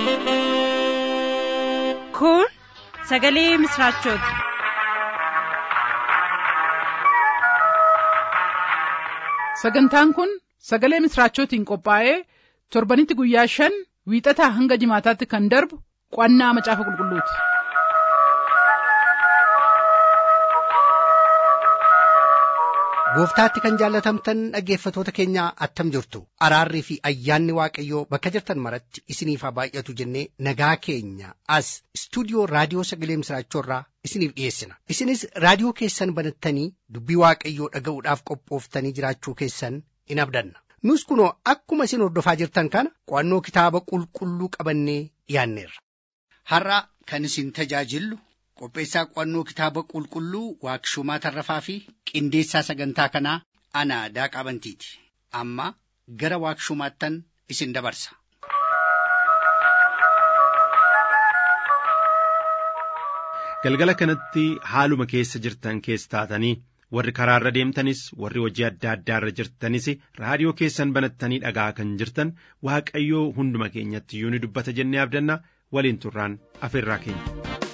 Kun sagalee misraachooti. Sagantaan kun sagalee misraachootiin qophaa'ee torbanitti guyyaa shan wiixataa hanga jimaataatti kan darbu qo'annaa macaafa qulqulluuti. Gooftaatti kan jaallatamtan dhaggeeffatoota keenyaa attam jirtu araarrii fi ayyaanni waaqayyoo bakka jirtan maratti isiniif haa baay'atu jennee nagaa keenya as istuudiyoo raadiyoo sagalee misraachoorraa isiniif dhiyeessina isinis raadiyoo keessan banattanii dubbii waaqayyoo dhaga'uudhaaf qophooftanii jiraachuu keessan in abdanna nus kunoo akkuma isin hordofaa jirtan kana qo'annoo kitaaba qulqulluu qabannee dhiyaanneerra. Har'a kan isin tajaajillu qopheessaa qo'annoo kitaaba qulqulluu waaqshumaa tarrafaa fi qindeessaa sagantaa kanaa ana daaqaa bantiiti amma gara waaqshumaattan isin dabarsa. Galgala kanatti haaluma keessa jirtan keessa taatanii warri karaarra deemtanis warri hojii adda addaarra jirtanis raadiyoo keessan banattanii dhagaa kan jirtan waaqayyoo hunduma keenyatti iyyuu ni dubbata jennee abdanna waliin turraan afeerraa keenya.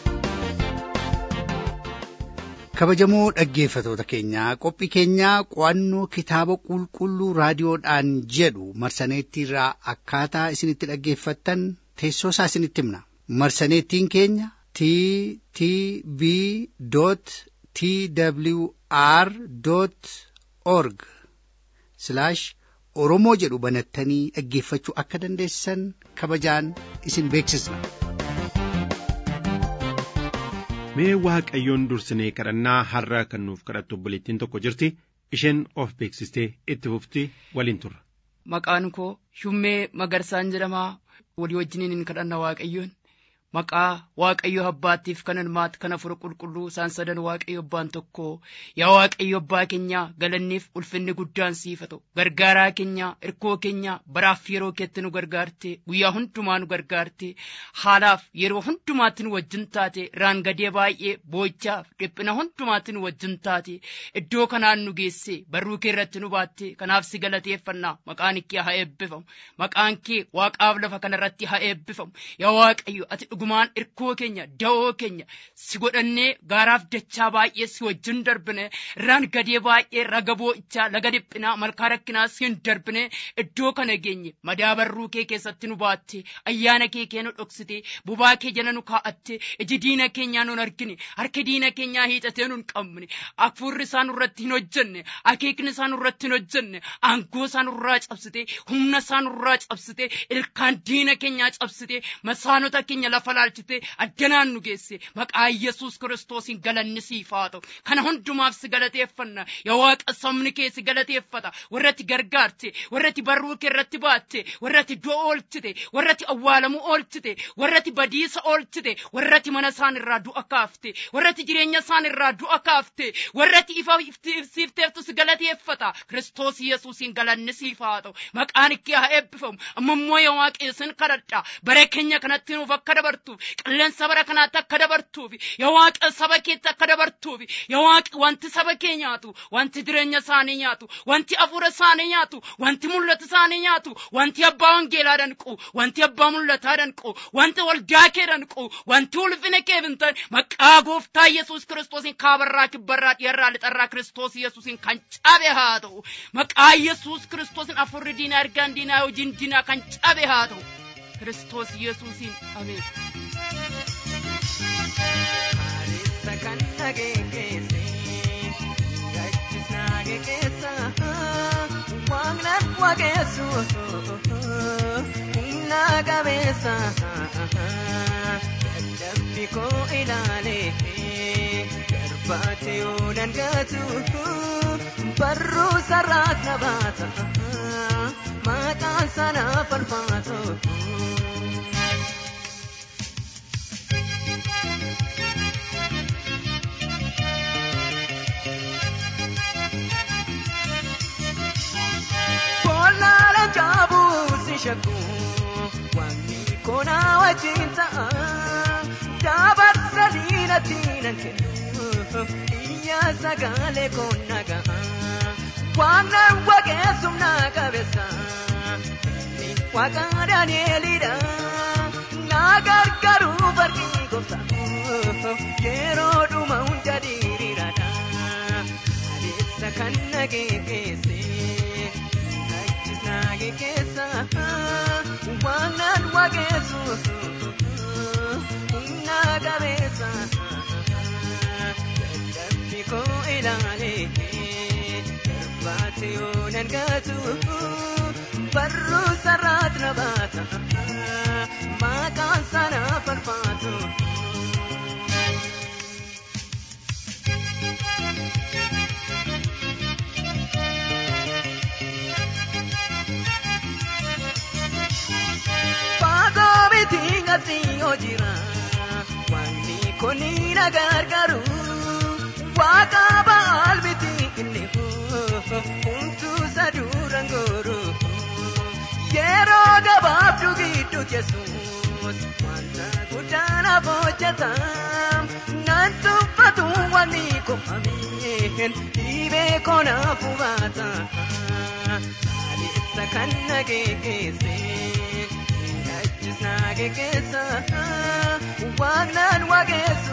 kabajamoo dhaggeeffatoota keenyaa qophii keenyaa qo'annoo kitaaba qulqulluu raadiyoodhaan jedhu marsaneettiirraa akkaataa isinitti dhaggeeffattan teessoo isaa isinitti himna marsaneettiin keenya t t b t w r org oromoo jedhu banattanii dhaggeeffachuu akka dandeessan kabajaan isin beeksisna. Mee waaqayyoon dursinee kadhannaa har'a kan nuuf kadhattu obboleettiin tokko jirti isheen of beeksistee itti fufti waliin turra. Maqaan koo Shummee Magarsaan jedhamaa walii wajjiniin hin kadhanna waaqayyoon maqaa waaqayyo abbaattiif kan ilmaatti kan afur qulqulluu isaan sadan waaqayyo abbaan tokko yaa waaqayyo abbaa keenya galanniif ulfinni guddaan siif haa ta'u gargaaraa keenya irkoo keenya baraaf yeroo keetti nu gargaarte guyyaa hundumaa nu gargaarte haalaaf yeroo hundumaatti nu wajjin taate raangadee baay'ee boochaaf dhiphina hundumaatti nu wajjin taate iddoo kanaan nu geesse barruu kee irratti nu baatte kanaaf si galateeffannaa maqaan kee haa eebbifamu maqaan kee waaqaaf lafa kanarratti haa eebbifamu yaa waaqayyo ati dhugumaan irkoo keenya da'oo keenya si godhannee gaaraaf dachaa baay'ee si wajjin darbine irraan gadee baay'ee raga boo'ichaa laga dhiphinaa malkaa rakkinaa siin darbine iddoo kana geenye madaabarruu kee keessatti nu baatte ayyaana kee kee nu dhoksite bubaa kee jala nu kaa'atte iji diina keenyaa nun argine harki diina keenyaa hiixatee nun qabne hafuurri isaa nurratti hin hojjenne akeekni isaa nurratti hin hojjenne aangoo isaa nurraa cabsite humna isaa nurraa cabsite ilkaan diina keenyaa cabsite masaanota keenya lafa laalchite addanaan nu geesse maqaa yesus kiristoosiin galanni siif haa ta'u kana hundumaaf si galateeffanna yaa waaqa sabni kee si galateeffata warratti gargaarte warratti barruu kee irratti baatte warratti du'a oolchite warratti awwaalamuu oolchite warratti badiisa oolchite warratti mana isaan irraa du'a kaafte warratti jireenya isaan irraa du'a kaafte warratti ifa siifteeftu si galateeffata kiristoos yesuusiin galanni siif haa ta'u maqaan kee haa eebbifamu amma immoo yaa waaqessin kadhadha bara keenya kanatti nuuf akka dabartuuf qilleensa bara kanaatti akka dabartuuf yaa waaqa saba keetti akka dabartuuf yaa waaqa wanti saba kee nyaatu wanti jireenya isaanii nyaatu wanti afuura isaanii nyaatu wanti mul'ata isaanii nyaatu wanti abbaa wangeelaa danqu wanti abbaa mul'ataa danqu wanti waldaa kee danqu wanti ulfina kee bintan maqaa gooftaa yesuus kiristoosiin kaabarraa kibbarraa dhiyarraa lixarraa kiristoos yesuusiin kan cabe haa ta'u maqaa yesuus kiristoosiin afurri diinaa ergaan diinaa hojiin diinaa kan cabe haa ta'u kiristoos yesuusiin ameen. Hareessa kan dhageesse gachisnaa geessa waaqnan waaqessu humna qabeessa dadhabbi koo ilaale darbaate yoo dangatu barruu sarraat na baata maqaan sanaa falfaatu. Boolaala jaabuu si shakku wanni koonaa wajjin ta'a dabarsa diinatti nan kennu iyya sagalee koon nagaa waaqnan waaqessumna qabeessa inni waaqa daani'elidha gargaaruu farqii gooftaa yeroo dhuma hunda diriiraadha adeemsa kan nageesse achis nageessa waan nan waaqessu humna qabeessa dadhabbii koo ilaalee darbaate yoo nan gaatu barruu sarraat na baata maqaan sana farfaatu. Faagoo miti ngatti yoo jira wanni kuni na gargaaru waaqa baal miti inni humtuu saduura ngooru yeroo gabaabduu gidduu yesuus wanta guddaa naaf hojjeta nan tuffatu wanni kofameen dhibee koo naaf hubata adeemsa kan nageesse achis nageessa waaqnaan waaqessu.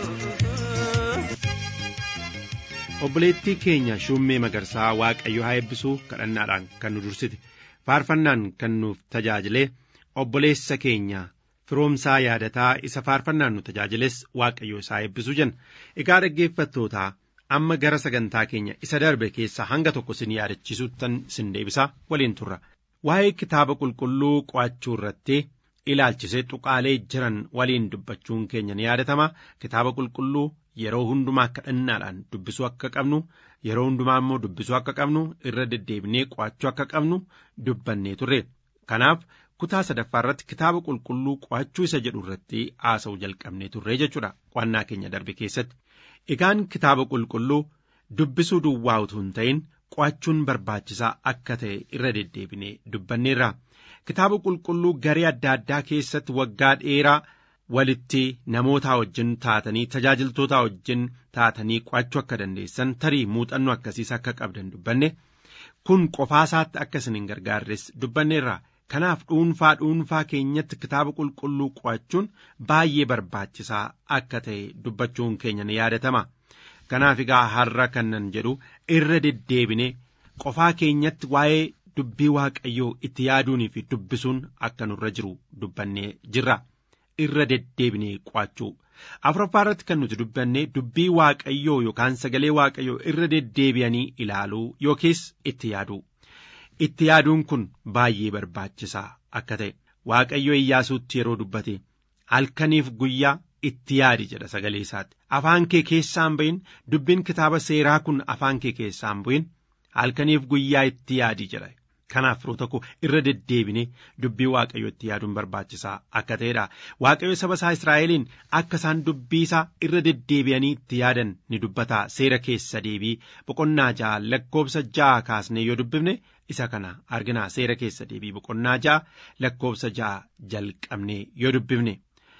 obboleettii keenya shummee magarsaa waaqayyo haa eebbisuu kadhannaadhaan kan nu dursite faarfannaan kan nuuf tajaajile obboleessa keenya firoomsaa yaadataa isa faarfannaan nu tajaajiles waaqayyo isaa eebbisuu jenna egaa dhaggeeffattootaa amma gara sagantaa keenya isa darbe keessaa hanga tokko sin yaadachiisuuttan sin deebisa waliin turra waa'ee kitaaba qulqulluu qo'achuu irratti ilaalchisee tuqaalee jiran waliin dubbachuun keenya ni yaadatama kitaaba qulqulluu yeroo hundumaa kadhannaadhaan dubbisuu akka qabnu yeroo hundumaa immoo dubbisuu akka qabnu irra deddeebinee qo'achuu akka qabnu dubbannee turre kanaaf kutaa sadaffaa irratti kitaaba qulqulluu qo'achuu isa jedhu irratti haasa'u jalqabnee turre jechuudha qo'annaa keenya darbe keessatti egaan kitaaba qulqulluu dubbisuu duwwaa utuu hin ta'in qo'achuun barbaachisaa akka ta'e irra deddeebinee dubbanneerra kitaaba qulqulluu garee adda addaa keessatti waggaa dheeraa walitti namootaa wajjin taatanii tajaajiltootaa wajjin taatanii qo'achuu akka dandeessan tarii muuxannoo akkasiis akka qabdan dubbanne kun qofaasaatti akka isin hin gargaarres dubbanneerra kanaaf dhuunfaa dhuunfaa keenyatti kitaaba qulqulluu qo'achuun baay'ee barbaachisaa akka ta'e dubbachuun keenya ni yaadatama kanaaf egaa har'a kannan jedhu irra deddeebine qofaa keenyatti waa'ee dubbii waaqayyoo itti yaaduunii fi dubbisuun akka nurra jiru dubbannee jirra. irra deddeebinee qo'achuu afuraffaa irratti kan nuti dubbanne dubbii waaqayyoo yookaan sagalee waaqayyoo irra deddeebi'anii ilaaluu yookiis itti yaaduu itti yaaduun kun baay'ee barbaachisaa akka ta'e waaqayyo iyyaasuutti yeroo dubbate halkaniif guyyaa itti yaadi jedha sagalee isaatti afaan kee keessaan bu'in dubbiin kitaaba seeraa kun afaan kee keessaan bu'in halkaniif guyyaa itti yaadi jedha kanaaf firoota koo irra deddeebine dubbii waaqayyo itti yaaduun barbaachisaa akka ta'edha waaqayyo saba isaa israa'eliin akka isaan dubbii isaa irra deddeebi'anii itti yaadan ni dubbata seera keessa deebii boqonnaa ja'a lakkoobsa ja'a kaasnee yoo dubbifne isa kana argina seera keessa deebii boqonnaa ja'a lakkoobsa ja'a jalqabnee yoo dubbifne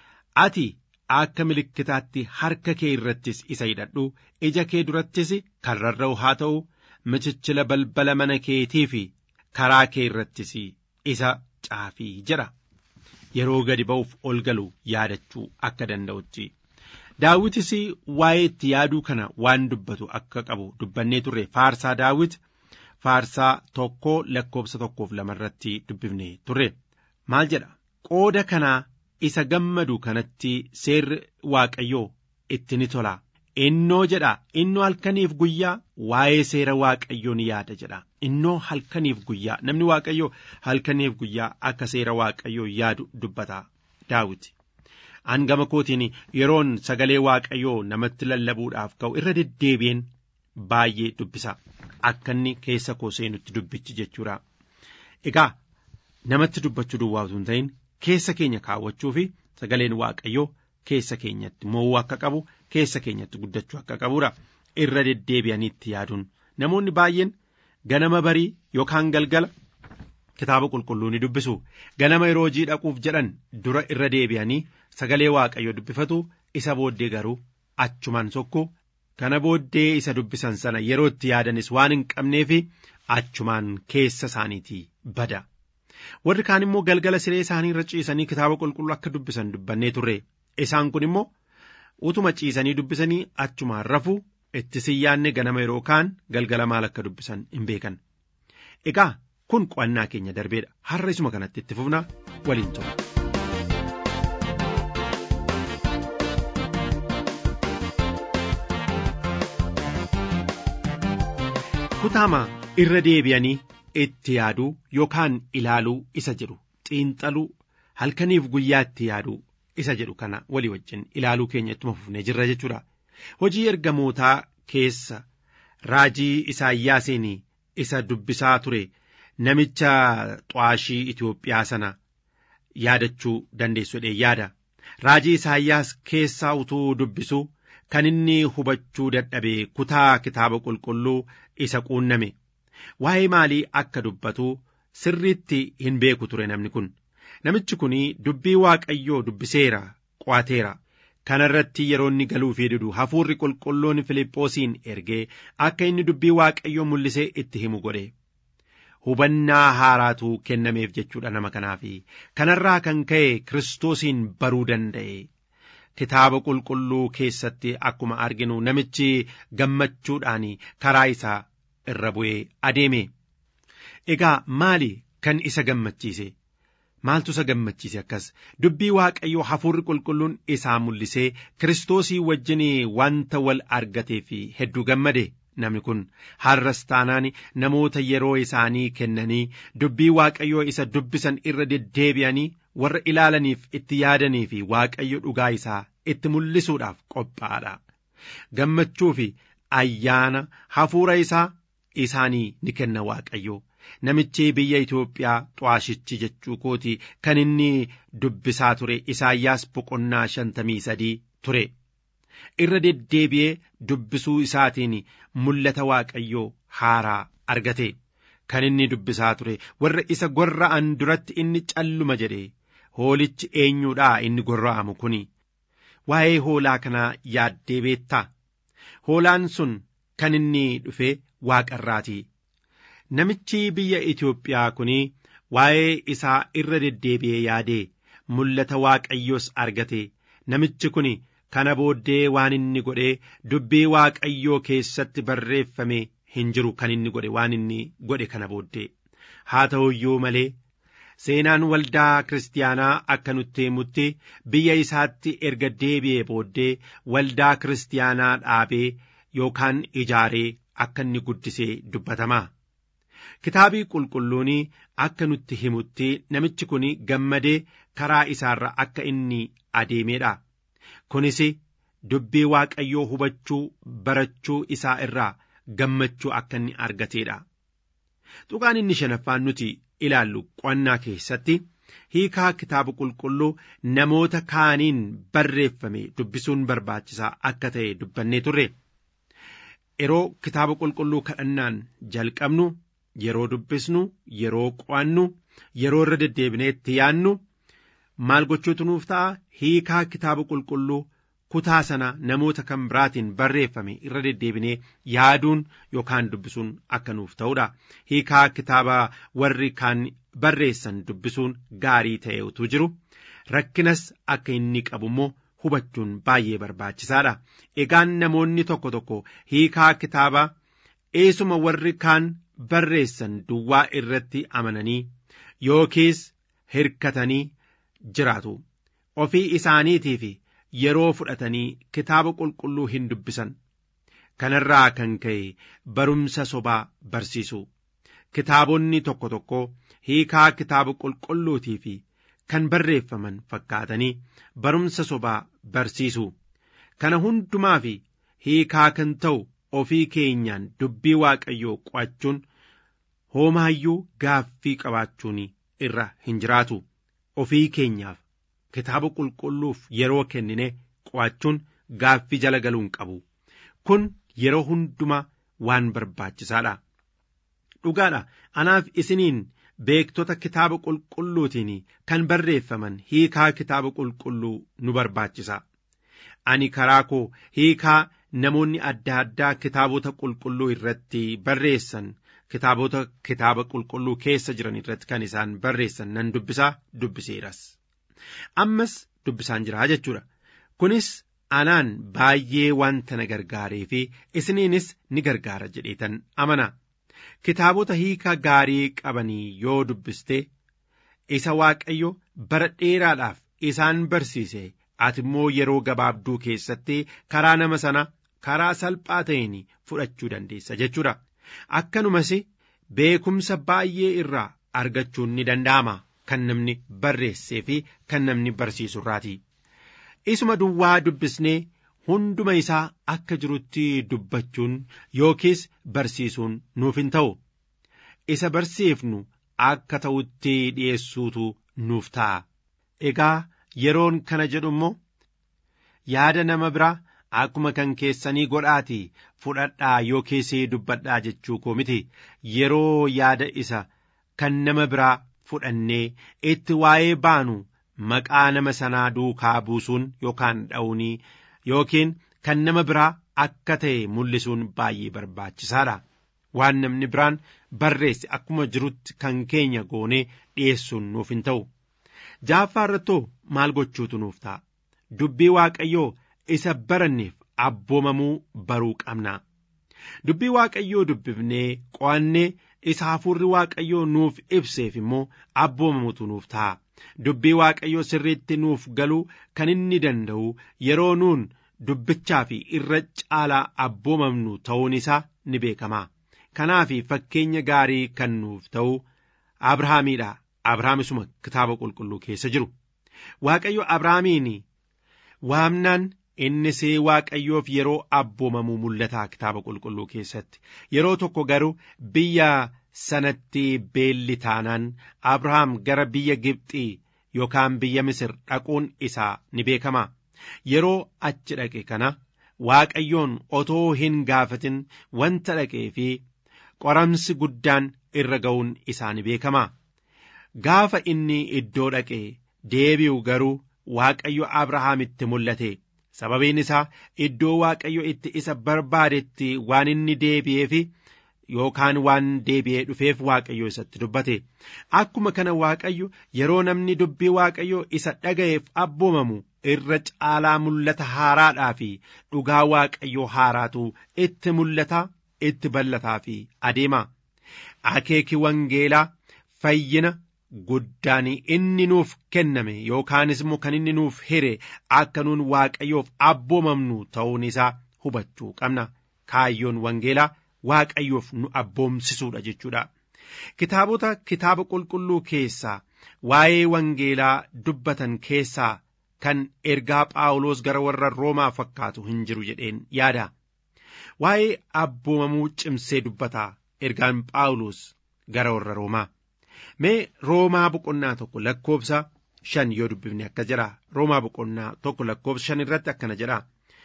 ati akka milikkitaatti harka kee irrattis isa hidhadhu ija kee durattis kan rarra'u haa ta'u michichila balbala mana keetii fi karaa kee irrattis isa caafii jedha yeroo gadi ba'uuf ol galu yaadachuu akka danda'utti daawwitis waa'ee itti yaaduu kana waan dubbatu akka qabu dubbannee turre faarsaa daawwit faarsaa tokkoo lakkoobsa tokkoof lama irratti dubbifne turre maal jedha qooda kanaa isa gammadu kanatti seerri waaqayyoo itti ni tola innoo jedha innoo halkaniif guyyaa waa'ee seera waaqayyoo ni yaada jedha innoo halkaniif guyyaa namni waaqayyoo halkaniif guyyaa akka seera waaqayyoo yaadu dubbata daawiti hangama kootiin yeroon sagalee waaqayyoo namatti lallabuudhaaf ka'u irra deddeebi'een baay'ee dubbisa akka inni keessa koo seenutti dubbichi jechuudha egaa namatti dubbachuu duwwaa utuu hin ta'in keessa keenya kaawwachuu fi sagaleen waaqayyoo keessa keenyatti mo'uu akka qabu keessa keenyatti guddachuu akka qabuudha irra deddeebi'anii itti yaaduun namoonni baay'een ganama barii yookaan galgala kitaaba qulqulluu ni dubbisu ganama yeroo hojii dhaquuf jedhan dura irra deebi'anii sagalee waaqayyoo dubbifatu isa booddee garuu achumaan sokku kana booddee isa dubbisan sana yeroo itti yaadanis waan hin qabneef achumaan keessa isaaniitii bada warri kaan immoo galgala siree isaanii irra ciisanii kitaaba qulqulluu akka dubbisan dubbannee turre isaan kun immoo utuma ciisanii dubbisanii achumaan rafu itti siyyaanne ganama yeroo kaan galgala maal akka dubbisan hin beekan egaa kun qo'annaa keenya darbeedha har'a isuma kanatti itti fufnaa waliin ture. kutaama irra deebi'anii itti yaaduu yookaan ilaaluu isa jedhu xiinxaluu halkaniif guyyaa itti yaaduu isa jedhu kana walii wajjin ilaaluu keenya ittuma fufnee jirra jechuudha. Hojii ergamootaa keessa raajii isaayyaasiin isa dubbisaa ture namicha xu'aashii Itoophiyaa sana yaadachuu dandeessudha yaada. Raajii isaayyaas keessaa utuu dubbisu kan inni hubachuu dadhabe kutaa kitaaba qulqulluu isa quunname. Waa'ee maalii akka dubbatu sirriitti hin beeku ture namni kun. Namichi kun dubbii Waaqayyoo dubbiseera qo'ateera. Kana irratti yeroo inni galuu fi didu hafuurri qulqulluun Filiphosiin ergee akka inni dubbii Waaqayyoo mul'isee itti himu godhe. Hubannaa haaraatu kennameef jechuudha nama kanaaf. Kanarraa kan ka'e Kiristoosiin baruu danda'e. Kitaaba qulqulluu keessatti akkuma arginu namichi gammachuudhaan karaa isaa irra bu'ee adeeme. Egaa maali kan isa gammachiise? Maaltu isa gammachiise akkas dubbii waaqayyoo hafuurri qulqulluun isaa mul'isee kiristoosii wajjin wanta wal argatee fi hedduu gammade namni kun har'as taanaan namoota yeroo isaanii kennanii dubbii waaqayyoo isa dubbisan irra deddeebi'anii warra ilaalaniif itti yaadanii fi waaqayyo dhugaa isaa itti mul'isuudhaaf qophaa'aadha. Gammachuu fi ayyaana hafuura isaa isaanii ni kenna waaqayyo. Namichi biyya Itoophiyaa xu'aashichi jechuu kooti kan inni dubbisaa ture Isaayyaas boqonnaa shantamii sadii ture. Irra deddeebi'ee dubbisuu isaatiin mul'ata waaqayyoo haaraa argate. Kan inni dubbisaa ture warra isa gorra'an duratti inni calluma jedhe hoolichi eenyuudhaa inni gorra'amu kuni. Waa'ee hoolaa kanaa yaaddee beektaa? Hoolaan sun kan inni dhufe waaqarraati. Namichi biyya Itoophiyaa kun waa'ee isaa irra deddeebi'ee yaadee mul'ata waaqayyoos argate namichi kun kana booddee waan inni godhe dubbii waaqayyoo keessatti barreeffame hin jiru kan inni godhe waan inni godhe kana booddee haa ta'u iyyuu malee seenaan waldaa kiristaanaa akka nutti himutti biyya isaatti erga deebi'ee booddee waldaa kiristaanaa dhaabee yookaan ijaaree akka inni guddisee dubbatama. Kitaabii qulqulluun akka nutti himutti namichi kun gammadee karaa isaarra akka inni adeemedha. Kunis dubbii waaqayyoo hubachuu barachuu isaa irraa gammachuu akka inni argateedha. Tuqaan inni shanaffaan nuti ilaallu qo'annaa keessatti hiikaa kitaaba qulqulluu namoota kaaniin barreeffame dubbisuun barbaachisaa akka ta'e dubbannee turre. Yeroo kitaaba qulqulluu kadhannaan jalqabnu yeroo dubbisnu yeroo qo'annu yeroo irra deddeebinee itti yaannu maal gochuutu nuuf ta'a hiikaa kitaaba qulqulluu kutaa sana namoota kan biraatiin barreeffame irra deddeebinee yaaduun yookaan dubbisuun akka nuuf ta'udha hiikaa kitaaba warri kaan barreessan dubbisuun gaarii ta'e utuu jiru rakkinas akka inni qabu immoo hubachuun baay'ee barbaachisaadha egaan namoonni tokko tokko hiikaa kitaaba eesuma warri kaan barreessan duwwaa irratti amananii yookiis hirkatanii jiraatu ofii isaaniitiif yeroo fudhatanii kitaaba qulqulluu hin dubbisan kanarraa kan ka'e barumsa sobaa barsiisu kitaabonni tokko tokko hiikaa kitaaba qulqulluutii fi kan barreeffaman fakkaatanii barumsa sobaa barsiisu kana hundumaa fi hiikaa kan ta'u ofii keenyaan dubbii waaqayyoo qo'achuun hoomaayyuu gaaffii qabaachuun irra hin jiraatu ofii keenyaaf kitaaba qulqulluuf yeroo kennine qo'achuun gaaffii jala galuun qabu kun yeroo hundumaa waan barbaachisaadha dhugaadha anaaf isiniin beektota kitaaba qulqulluutiin kan barreeffaman hiikaa kitaaba qulqulluu nu barbaachisa ani karaa koo hiikaa namoonni adda addaa kitaabota qulqulluu irratti barreessan kitaabota kitaaba qulqulluu keessa jiran irratti kan isaan barreessan nan dubbisaa dubbiseeras. Ammas dubbisaan jiraa jechuudha. Kunis anaan baay'ee wanta na gargaaree fi isiniinis ni gargaara jedheetan amana. Kitaabota hiika gaarii qabanii yoo dubbiste isa Waaqayyo bara dheeraadhaaf isaan barsiise ati immoo yeroo gabaabduu keessatti karaa nama sana karaa salphaa ta'een fudhachuu dandeessa jechuudha. Akkanumas beekumsa baay'ee irraa argachuun ni danda'ama kan namni barreessee fi kan namni barsiisu irraati. Isuma duwwaa dubbisnee hunduma isaa akka jirutti dubbachuun yookiis barsiisuun nuuf hin ta'u. Isa barsiifnu akka ta'utti dhi'eessuutu nuuf ta'a. Egaa yeroon kana jedhu immoo yaada nama biraa akkuma kan keessanii godhaatii fudhadhaa yookiis dubbadhaa jechuu koo miti yeroo yaada isa kan nama biraa fudhannee itti waa'ee baanu maqaa nama sanaa duukaa buusuun yookaan dha'uunii yookiin kan nama biraa akka ta'e mul'isuun baay'ee barbaachisaadha. Waan namni biraan barreesse akkuma jirutti kan keenya goonee dhi'eessuun nuuf hin ta'u. Jaaffaa irrattoo maal gochuutu nuuf ta'a? Dubbii Waaqayyoo isa baranneef abboomamuu baruu qabna. Dubbii Waaqayyoo dubbifnee qo'annee isa hafuurri Waaqayyoo nuuf ibseef immoo abboomamuutu nuuf ta'a. Dubbii Waaqayyoo sirriitti nuuf galuu kan inni danda'u yeroo nuun dubbichaa fi irra caalaa abboomamnu ta'uun isaa ni beekama. Kanaaf fakkeenya gaarii kan nuuf ta'u Abrahaamiidha. Abrahaamisuma kitaaba qulqulluu keessa jiru. Waaqayyo Abrahaamiin waamnaan innis Waaqayyoof yeroo abboomamu mul'ata kitaaba qulqulluu keessatti. Yeroo tokko garuu biyya sanatti beelli taanaan Abrahaam gara biyya Gibxii yookaan biyya Misir dhaquun isaa ni beekama. Yeroo achi dhaqe kana Waaqayyoon otoo hin gaafatin wanta dhaqee fi qoramsi guddaan irra ga'uun isaa ni beekama. Gaafa inni iddoo dhaqe deebi'u garuu Waaqayyo Abrahaamitti mul'ate. Sababiin isaa iddoo Waaqayyo itti isa barbaadetti waan inni deebi'eef yookaan waan deebi'ee dhufeef Waaqayyo isatti dubbate. Akkuma kana Waaqayyo yeroo namni dubbii Waaqayyo isa dhaga'eef abboomamu irra caalaa mul'ata haaraadhaa fi dhugaa Waaqayyo haaraatu itti mul'ata itti bal'ataa fi adeema. Akeeki wangeelaa fayyina guddaan inni nuuf kenname yookaanis immoo kan inni nuuf hire akka nuun waaqayyoof abboomamnu ta'uun isaa hubachuu qabna. Kaayyoon wangeelaa waaqayyoof nu abboomsisuudha jechuudha. Kitaabota kitaaba qulqulluu keessaa waa'ee wangeelaa dubbatan keessaa kan ergaa Phaawulos gara warra Roomaa fakkaatu hin jiru jedheen yaada. Waa'ee abboomamuu cimsee dubbata ergaan Phaawulos gara warra Roomaa. Mee Roomaa boqonnaa tokko lakkoobsa shan yoo dubbifne akka jedha. Roomaa boqonnaa tokko lakkoobsa shan irratti akkana jedha.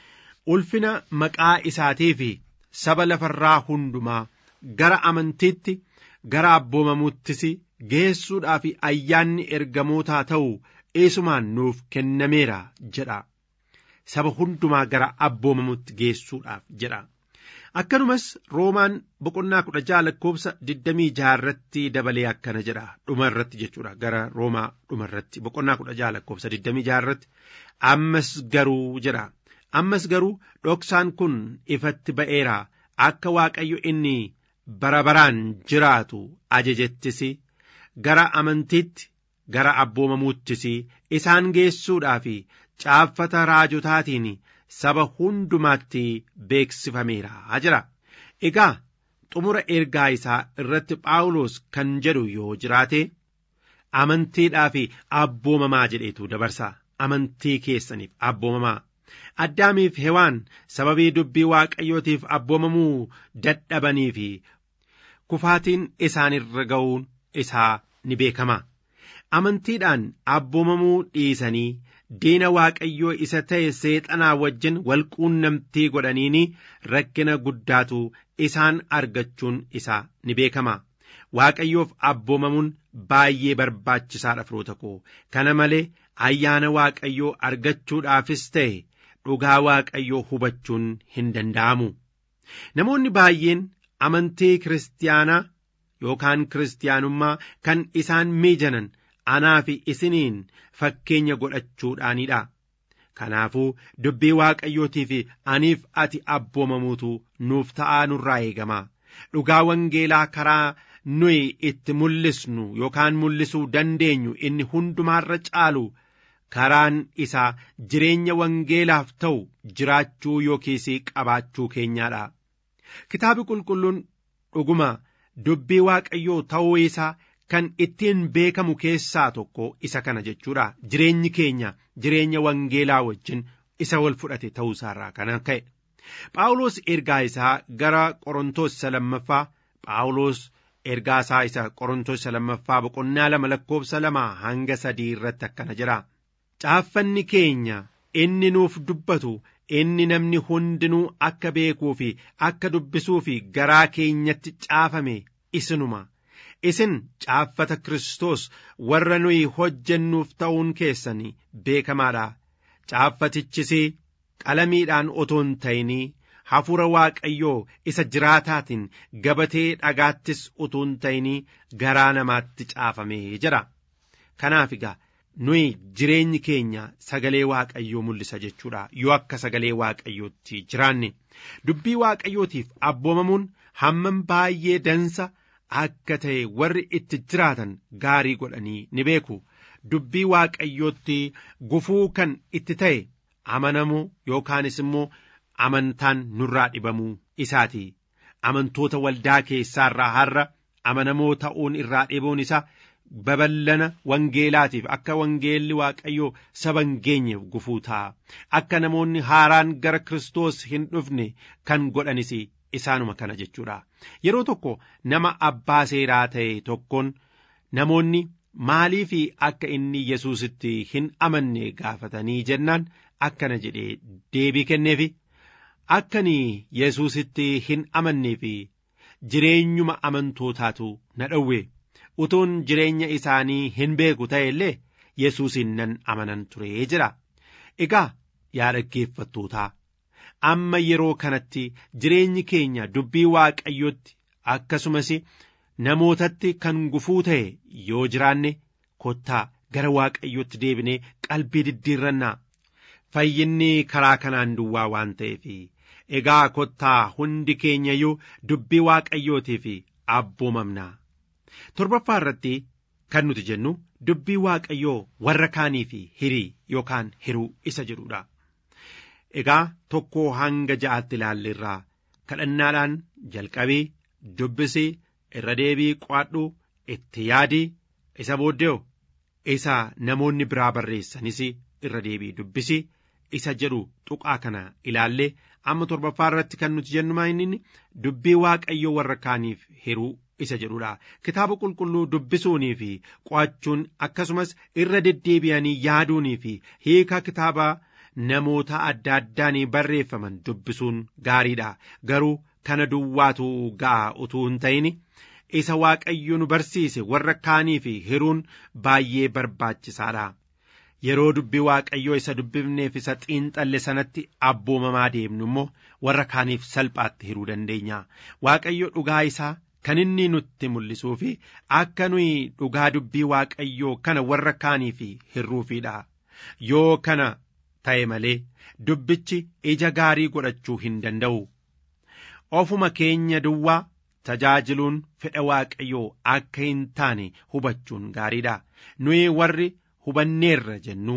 Ulfina maqaa isaatii fi saba lafarraa hundumaa gara amantiitti gara abboomamuuttis geessuudhaa fi ayyaanni ergamootaa ta'u eesumaan nuuf kennameera jedha. Saba hundumaa gara abboomamuutti geessuudhaaf jedha. Akkanumas Roomaan boqonnaa kudha jaha lakkoobsa digdamii jaha irratti dabalee akkana jedha dhuma irratti jechuudha gara Roomaa dhuma irratti boqonnaa kudha jaha lakkoobsa digdamii jaha irratti ammas garuu jedha ammas garuu dhoksaan kun ifatti ba'eera akka Waaqayyo inni bara baraan jiraatu ajajettis gara amantiitti gara abboomamuuttis isaan geessuudhaa fi caaffata raajotaatiin saba hundumaatti beeksifameera jira. Egaa xumura ergaa isaa irratti Phaawulos kan jedhu yoo jiraate amantiidhaa fi abboomamaa jedheetu dabarsa. Amantii keessaniif abboomamaa. Addaamiif hewaan sababii dubbii waaqayyootiif abboomamuu dadhabanii fi kufaatiin isaanirra ga'uun isaa ni beekama. Amantiidhaan abboomamuu dhiisanii diina waaqayyoo isa ta'e seexanaa wajjin walquunnamtii godhaniini rakkina guddaatu isaan argachuun isaa ni beekama. Waaqayyoof abboomamuun baay'ee barbaachisaadha firoota koo kana malee ayyaana waaqayyoo argachuudhaafis ta'e dhugaa waaqayyoo hubachuun hin danda'amu. Namoonni baay'een amantii kiristaanaa yookaan kiristaanummaa kan isaan miijanan anaa fi isiniin fakkeenya godhachuudhaanidha. Kanaafuu dubbii waaqayyootii fi aniif ati abboomamuutu nuuf ta'aa nurraa eegama. Dhugaa wangeelaa karaa nuyi itti mul'isnu yookaan mul'isuu dandeenyu inni hundumaarra caalu karaan isaa jireenya wangeelaaf ta'u jiraachuu yookiis qabaachuu keenyaadha. Kitaabni qulqulluun dhuguma dubbii waaqayyoo ta'uu isaa kan ittiin beekamu keessaa tokko isa kana jechuudha. Jireenyi keenya jireenya wangeelaa wajjin isa wal fudhate ta'uu isaarraa kana ka'e. Phaawulos ergaa isaa gara Qorontoos isa lammaffaa Phaawulos ergaa isaa isa Qorontoos isa lammaffaa boqonnaa lama lakkoofsa lama hanga sadii irratti akkana jira. Caaffanni keenya inni nuuf dubbatu inni namni hundinuu akka beekuu fi akka dubbisuu fi garaa keenyatti caafame isinuma. Isin caaffata Kiristoos warra nuyi hojjennuuf ta'uun keessanii beekamaadha. Caaffatichis qalamiidhaan otoo hin ta'inii hafuura Waaqayyoo isa jiraataatiin gabatee dhagaattis utuu hin ta'inii garaa namaatti caafamee jira. Kanaaf egaa nuyi jireenyi keenya sagalee Waaqayyoo mul'isa jechuudha yoo akka sagalee Waaqayyootti jiraanne dubbii Waaqayyootiif abboomamuun hammam baay'ee dansa akka ta'e warri itti jiraatan gaarii godhanii ni beeku. Dubbii Waaqayyootti gufuu kan itti ta'e amanamuu yookaanis immoo amantaan nurraa dhibamuu isaati. Amantoota waldaa keessaarraa har'a amanamoo ta'uun irraa dhibuun isaa babal'ina wangeelaatiif akka wangeelli waaqayyoo saba hin geenyeef gufuu ta'a. Akka namoonni haaraan gara Kiristoos hin dhufne kan godhanis isaanuma kana jechuudha. Yeroo tokko nama abbaa seeraa ta'e tokkoon namoonni maaliif akka inni Yesuusitti hin amanne gaafatanii jennaan akkana jedhee deebii kenneefi akkani Yesuusitti hin amanneefi jireenyuma amantootaatu na dhowwe utuun jireenya isaanii hin beeku ta'e illee Yesuusin nan amanan turee jira. Egaa yaa dhaggeeffattootaa amma yeroo kanatti jireenyi keenya dubbii waaqayyootti akkasumas namootatti kan gufuu ta'e yoo jiraanne kottaa gara waaqayyootti deebinee qalbii diddiirrannaa fayyinni karaa kanaan duwwaa waan ta'eef egaa kottaa hundi keenya iyyuu dubbii waaqayyootiif abboomamnaa torbaffaa irratti kan nuti jennu dubbii waaqayyoo warra kaaniif hirii yookaan hiruu isa jedhudha. Egaa tokkoo hanga ja'aatti ilaalleerraa kadhannaadhaan jalqabii dubbisii irra deebii qo'adhu itti yaadii isa booddee isa namoonni biraa barreessanis irra deebii dubbisii isa jedhu tuqaa kana ilaallee amma torbaffaa irratti kan nuti jennu inni dubbii waaqayyoo warra kaaniif hiruu isa jedhudha kitaaba qulqulluu dubbisuunii fi qo'achuun akkasumas irra deddeebi'anii yaaduunii fi hiika kitaabaa namoota adda addaan barreeffaman dubbisuun gaariidha garuu kana duwwaatu ga'a utuu hin ta'in isa waaqayyo nu barsiise warra kaanii fi hiruun baay'ee barbaachisaadha. Yeroo dubbii waaqayyoo isa dubbifneef isa xiinxalle sanatti abboomamaa deemnu immoo warra kaaniif salphaatti hiruu dandeenya. Waaqayyo dhugaa isaa kan inni nutti mul'isuu fi akka nuyi dhugaa dubbii waaqayyoo kana warra kaaniif hirruufiidha. Yoo kana ta'e malee dubbichi ija gaarii godhachuu hin danda'u. Ofuma keenya duwwaa tajaajiluun fedha waaqayyoo akka hin taane hubachuun gaariidha. Nuyi warri hubanneerra jennu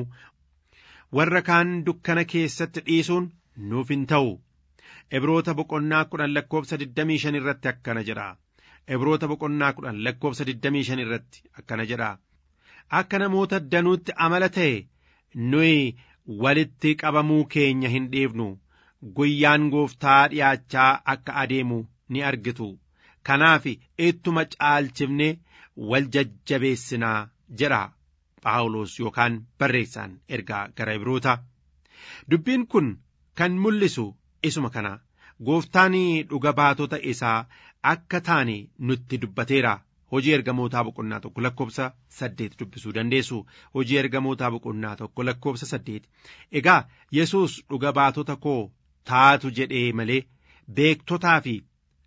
warra kaan dukkana keessatti dhiisuun nuuf hin ta'u. Ibroota boqonnaa kudhan lakkoofsa 25 irratti akkana jedha. Ibroota boqonnaa kudhan lakkoofsa 25 irratti akkana jedha. Akka namoota danuutti amala ta'e nuyi walitti qabamuu keenya hin dhiifnu guyyaan gooftaa dhi'aachaa akka adeemu ni argitu kanaaf ittuma caalchifne wal jajjabeessinaa jedha phaawulos yookaan barreessaan ergaa gara ibroota dubbiin kun kan mul'isu isuma kana gooftaan dhuga baatota isaa akka taane nutti dubbateera hojii ergamootaa boqonnaa tokko lakkoofsa saddeet dubbisuu dandeessu hojii ergamootaa boqonnaa tokko lakkoofsa saddeet egaa yesus dhuga baatota koo taatu jedhee malee beektotaa fi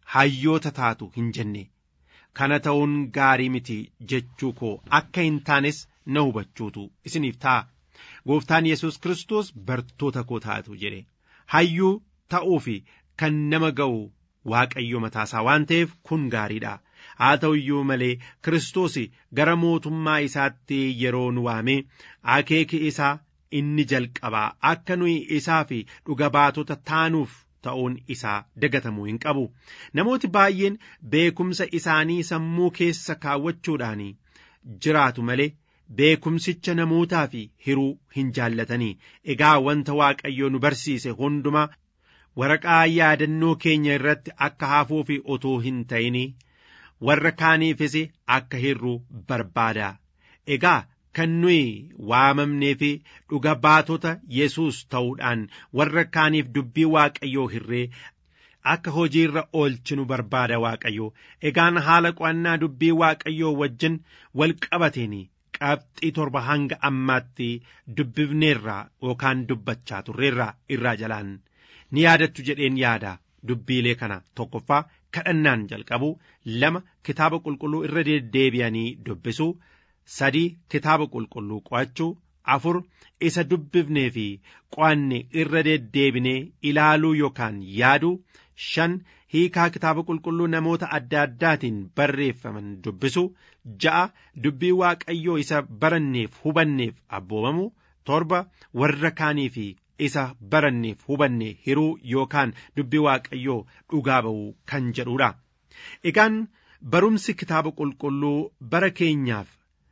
hayyoota taatu hin jenne kana ta'uun gaarii miti jechuu koo akka hin taanes na hubachuutu isiniif ta'a gooftaan yesus kiristoos bartoota koo taatu jedhe hayyuu ta'uu fi kan nama ga'u waaqayyo mataasaa waan ta'eef kun gaariidha haa ta'u iyyuu malee kiristoos gara mootummaa isaatti yeroo nu waame akeeki isaa inni jalqabaa akka nuyi isaa fi dhuga baatota taanuuf ta'uun isaa dagatamuu hin qabu namooti baay'een beekumsa isaanii sammuu keessa kaawwachuudhaan jiraatu malee beekumsicha namootaa fi hiruu hin jaallatanii egaa wanta waaqayyo nu barsiise hundumaa waraqaa yaadannoo keenya irratti akka hafuu fi otoo hin ta'in warra kaaniifis akka hirruu barbaada egaa kan nuyi waamamnee fi dhuga baatota yesus ta'uudhaan warra kaaniif dubbii waaqayyoo hirree akka hojiirra oolchinu barbaada waaqayyo egaan haala qo'annaa dubbii waaqayyoo wajjin wal qabateen qabxii torba hanga ammaatti dubbifneerraa yookaan dubbachaa turreerraa irraa jalaan ni yaadattu jedheen yaada dubbiilee kana tokkoffaa kadhannaan jalqabu lama kitaaba qulqulluu irra deddeebi'anii dubbisuu sadii kitaaba qulqulluu qo'achuu afur isa dubbifnee fi qo'anne irra deddeebinee ilaaluu yookaan yaaduu shan hiikaa kitaaba qulqulluu namoota adda addaatiin barreeffaman dubbisuu ja'a dubbii waaqayyoo isa baranneef hubanneef abboomamu torba warra kaanii fi isa baranneef hubanne hiruu yookaan dubbii waaqayyoo dhugaa ba'uu kan jedhudha. Egaan barumsi kitaaba qulqulluu bara keenyaaf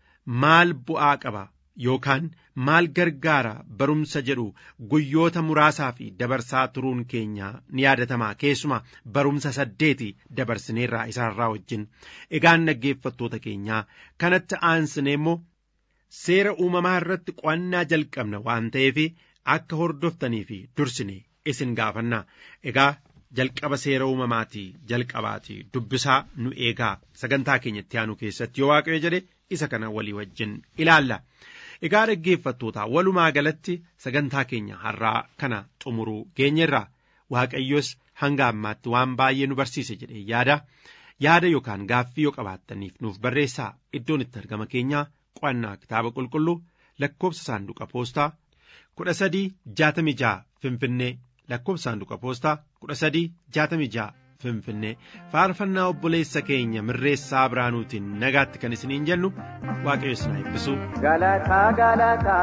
maal bu'aa qaba yookaan maal gargaara barumsa jedhu guyyoota muraasaa fi dabarsaa turuun keenya ni yaadatama keessuma barumsa saddeeti dabarsineerraa isaarraa wajjin egaan dhaggeeffattoota keenyaa kanatti aansine immoo seera uumamaa irratti qo'annaa jalqabna waan ta'eef akka hordoftanii fi dursine isin gaafanna egaa jalqaba seera uumamaatii jalqabaatii dubbisaa nu eegaa sagantaa keenyatti aanu keessatti yoo waaqayyo jedhe isa kana walii wajjin ilaalla. Egaa dhaggeeffattoota walumaa galatti sagantaa keenya har'aa kana xumuruu geenyerra waaqayyos hanga ammaatti waan baay'ee nu barsiise jedhee yaada yaada yookaan gaaffii yoo qabaattaniif nuuf barreessaa iddoon itti argama keenyaa qo'annaa kitaaba qulqulluu lakkoobsa saanduqa poostaa kudha sadii jaatamii ja'a finfinnee lakkoobsa saanduqa poostaa kudha sadii jaatamii ja'a finfinnee faarfannaa obboleessa keenya mirreessaa biraanuutiin nagaatti kan isiniin jennu waaqayyo isin haa eebbisu. Galataa galataa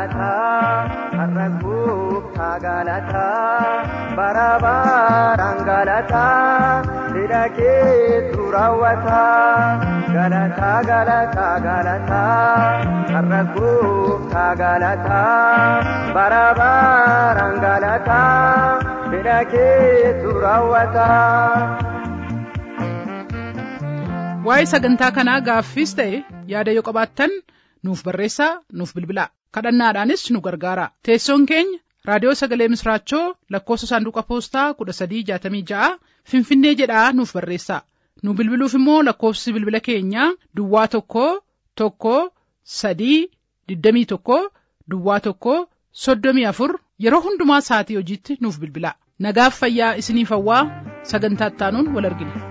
galataa har'a gooftaa galataa bara baraan galataa hidha keetu raawwataa galataa galataa galataa har'a gooftaa galataa bara baraan galataa hidha keetu raawwataa. waa'ee sagantaa kanaa gaaffiis ta'e yaada yoo qabaattan nuuf barreessaa nuuf bilbilaa kadhannaadhaanis nu gargaara teessoon keenya raadiyoo sagalee misraachoo lakkoofsa saanduqa poostaa kudha sadii jaatamii ja'a finfinnee jedhaa nuuf barreessaa nu bilbiluuf immoo lakkoofsi bilbila keenyaa duwwaa tokko tokko sadii digdamii tokko duwwaa tokko soddomii afur yeroo hundumaa sa'atii hojiitti nuuf bilbilaa nagaaf fayyaa isiniif hawwaa sagantaa ittaanuun wal argina.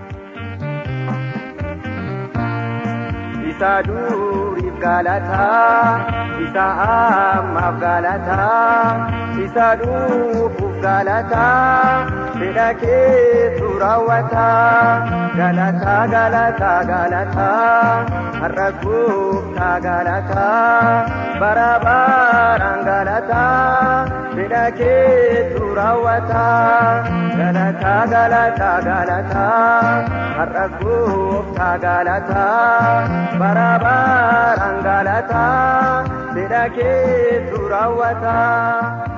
isa duriif galataa isa ammaaf galataa isa dhufuuf galataa fedha keetu raawwataa galataa galataa galataa har'a gooftaa galataa bara baraan galataa fedha keetu raawwataa galataa galataa galataa har'a gooftaa galataa bara baraan galataa fedha keetu raawwataa.